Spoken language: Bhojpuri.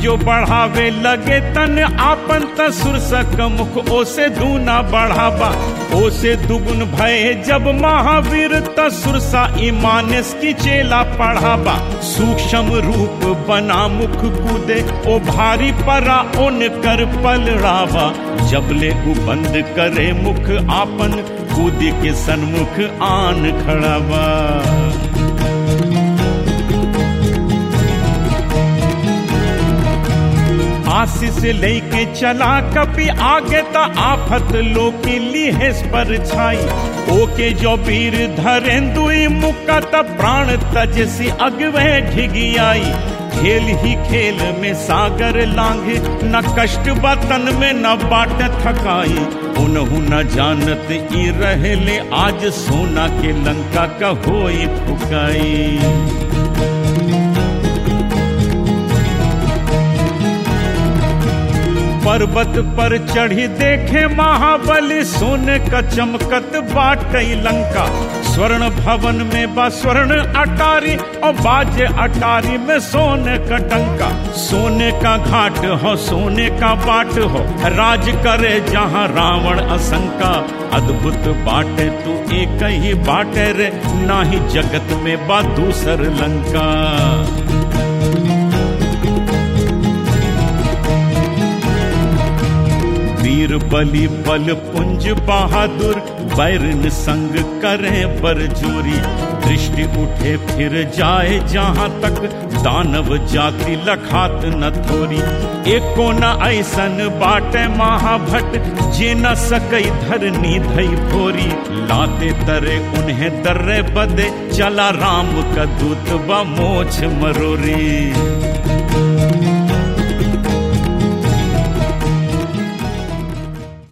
जो बढ़ावे लगे तन आपन तसुर सक मुख ओसे दूना बढ़ावा ओसे दुगुन भय जब महावीर तसुर सा ईमानस की चेला पढ़ावा सूक्ष्म रूप बना मुख कूदे ओ भारी परा उन कर पलड़ावा जबले उ बंद करे मुख आपन कूद के सन्मुख आन खड़ावा आशीष लेके चला कपी आगे त आफत लोकी लिहेस पर छाई ओके जो वीर धरेंदुई मुका त प्राण तजसी अगवे ढिगी आई खेल ही खेल में सागर लांघे न कष्ट बतन में न बाट थकाई उनहु न जानत ई रहले आज सोना के लंका का होई फुकाई पर्वत पर चढ़ी देखे महाबली सोने का चमकत बाट लंका स्वर्ण भवन में बा स्वर्ण अटारी और बाजे अटारी में सोने का टंका सोने का घाट हो सोने का बाट हो राज करे जहाँ रावण असंका अद्भुत बाटे तू एक ही बाटे रे ना ही जगत में बा दूसर लंका वीर बलि बल पुंज बहादुर बैरन संग करें बरजोरी दृष्टि उठे फिर जाए जहां तक दानव जाति लखात न थोरी एको न ऐसन बाटे महाभट जे न सकई धरनी धई भोरी लाते तरे उन्हें दर्रे बदे चला राम का दूत व मोछ मरोरी